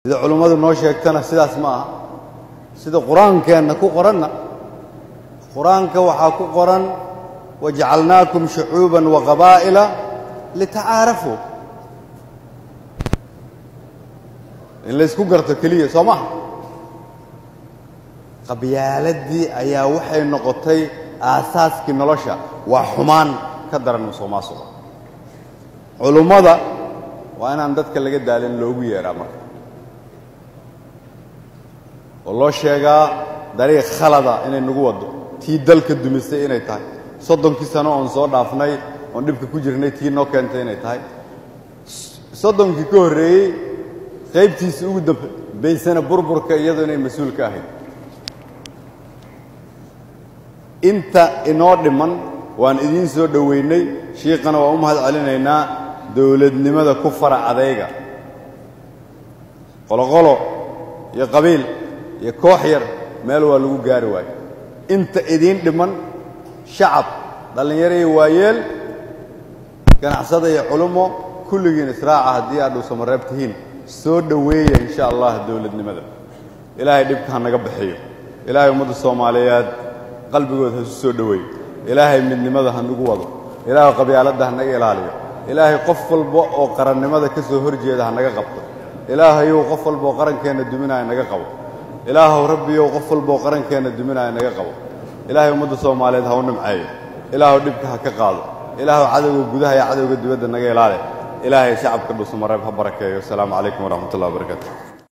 sida culummadu noo sheegtana sidaas ma aha sida qur-aankeenna ku qoranna qur-aanka waxaa ku qoran wajacalnaakum shucuuban wa qabaa'ila litacaarafuu in laysku garto keliya soo maha qabyaaladii ayaa waxay noqotay aasaaskii nolosha waa xumaan ka daran musuqmaasuqa culummada waa inaan dadka laga daalin loogu yeedhaa marka oo loo sheegaa dariiq khalada inay nagu waddo tii dalka dumisay inay tahay soddonkii sano oon soo dhaafnay oon dhibka ku jirnay tii noo keentay inay tahay soddonkii ka horreeyey qaybtiisii ugu dambaysana burburka iyadoo inay mas-uul ka ahayd inta inoo dhiman waan idiin soo dhoweynay shiiqana waan u mahad celinaynaa dowladnimada ku fara adayga qoloqolo iyo qabiil iyo koox yar meel waa lagu gaari waayo inta idiin dhiman shacab dhallinyaro iyo waayeel ganacsada iyo culummo kulligiin israaca haddii aad dhuusamareeb tihiin soo dhoweeya insha allah dowladnimada ilaahay dhibka ha naga bixiyo ilaahay ummadda soomaaliyeed qalbigooda ha isu soo dhoweeyo ilaahay midnimada ha nagu wado ilaahay qabyaaladda ha naga ilaaliyo ilaahay qof walba oo qarannimada ka soo hor jeeda ha naga qabto ilaahayow qof walba oo qarankeenna duminaya naga qabo ilaahow rabbiyow qof walba oo qarankeenna duminaya naga qabo ilaahay ummadda soomaaliyeed ha u nimceeyo ilaahow dhibka ha ka qaado ilaahow cadowga gudaha iyo cadowga dibadda naga ilaali ilaahay shacabka dhuusamareeb ha barakeeyo asalaamu calaykum waraxmat ullahi wabarakaatu